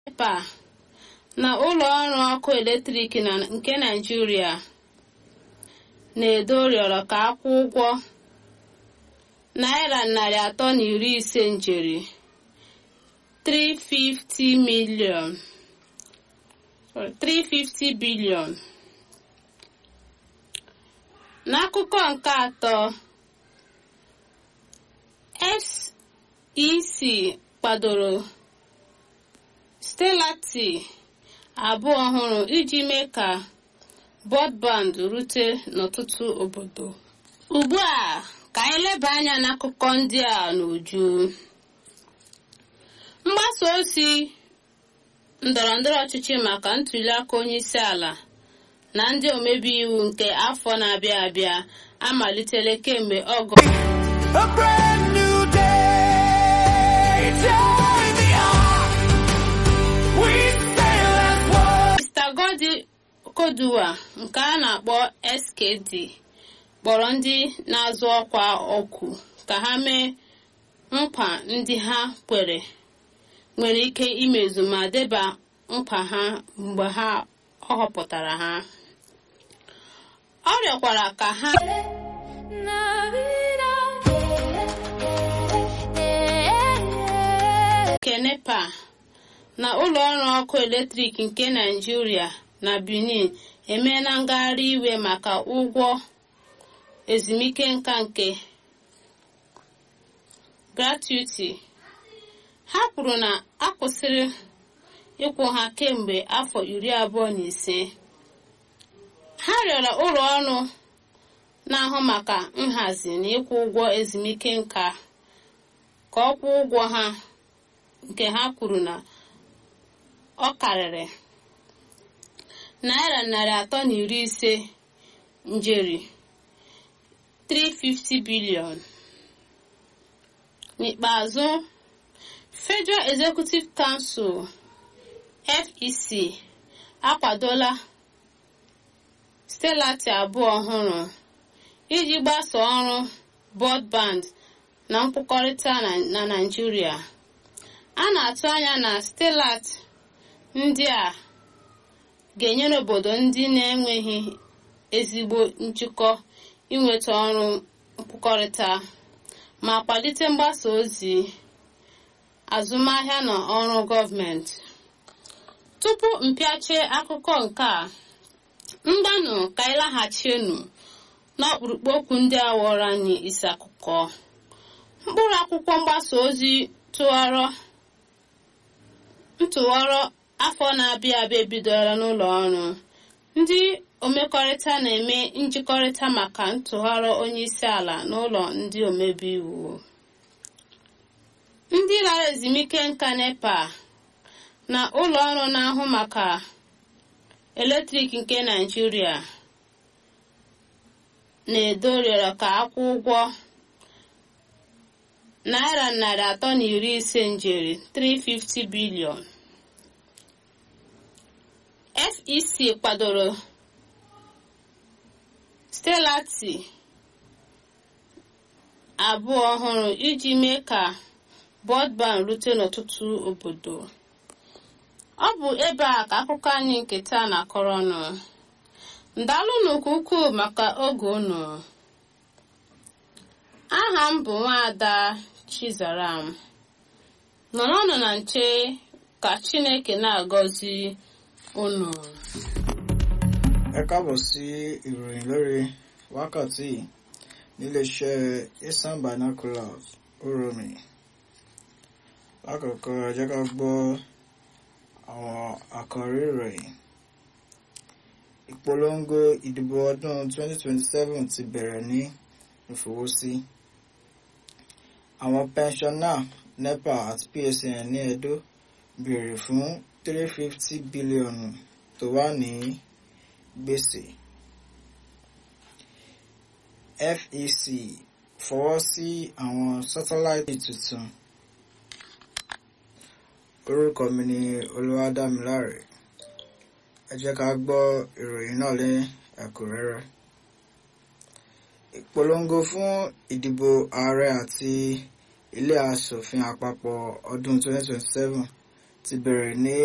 NEPA na ụlọ ọrụ ọkụ eletrik nke Naịjirịa na-edo rịọrọ ka akwụ ụgwọ naira narị atọ na iri ise njeri 350 million 350 billion n'akụkọ nke atọ SEC kwadoro stelati abụọ ọhụrụ iji mee ka broadband rute n'ọtụtụ obodo ugbu a ka anyị leba anya n'akụkọ ndị a n'uju mgbasa ozi ndọrọ ndọrọ ọchịchị maka ntụliaka onye isi ala na ndị omebe iwu nke afọ na-abịa abịa amalitela kemgbe ọgụ A brand new day. Join the ark. We sail as one. Mr. Godi Koduwa nke a na-akpọ SKD kpọrọ ndị na-azụ ọkwa ọkụ ka ha mee nkwa ndị ha kwere nwere ike imezu ma deba nkwa ha mgbe ha ọ họpụtara ha ọ rịọkwara ka ha nke NEPA na ụlọ ọrụ ọkụ eletrik nke Naịjirịa na Benin emeela ngagharị iwe maka ụgwọ ezumike nka nke gratuity ha kwuru na a kwụsịrị ịkwụ ha kemgbe afọ iri abụọ na ise ha rịọrọ ụlọ ọrụ na-ahụ maka nhazi na ịkwụ ụgwọ ezumike nka ka ọ kwụọ ụgwọ ha nke ha kwuru na ọ karịrị naira narị atọ na iri ise njeri 350 billion n'ikpeazụ Federal Executive Council FEC akwadola stelati abụọ ọhụrụ iji gbasaa ọrụ broadband na nkwukọrịta na Naịjirịa a na-atụ anya na stelat ndị a ga-enyere obodo ndị na-enweghị ezigbo njikọ inweta ọrụ nkwukọrịta ma kwalite mgbasa ozi azụmahịa na ọrụ gọọmenti tupu mpịache akụkọ nke a mgbanụ ka anyị laghachienu n'ọkpụrụkpụ okwu ndị a wọrọ anyị isi akụkọ mkpụrụ akwụkwọ mgbasa ozi tụwarọ ntụwarọ afọ na-abịa abịa ebidola n'ụlọ ọrụ ndị omekọrịta na-eme njikọrịta maka ntụgharị onye isi ala n'ụlọ ndị omebe iwu ndị lara ezumike nka NEPA na ụlọ ọrụ na-ahụ maka eletrik nke Naịjirịa na-edo rịọrọ ka akwụ ụgwọ naira narị atọ na iri ise njeri 350 bilion FEC kwadoro stelati abụọ ọhụrụ iji mee ka broadband rute n'ọtụtụ obodo ọ bụ ebe a ka akụkọ anyị nke taa na-akọrọ ọnụ ndalụnụ nke ukwuu maka oge unu aha m bụ nwaada Chizaram nọrọnụ na nche ka Chineke na-agọzi unu ẹ káàbọ̀ sí ìròyìn lórí wákàtí níléeṣẹ́ Eastern Binoculars oromi lákòókò ẹ jẹ́ ká gbọ́ àwọn àkọ́rí ìròyìn ìpolongo ìdìbò ọdún 2027 ti bẹ̀rẹ̀ ní ìfọwọ́sí àwọn pẹnṣọ́nà NEPA àti PSN ní Edo béèrè fún 350 bílíọ̀nù tó wà ní gbèsè FEC fọwọ́ sí àwọn sátáláìtì tuntun orúkọ mi ni Olúwadámiláre ẹ jẹ́ ká gbọ́ ìròyìn náà ní ẹ̀kúnrẹ́rẹ́ ìpolongo fún ìdìbò ààrẹ àti ilé aṣòfin àpapọ̀ ọdún 2027 ti bẹ̀rẹ̀ ní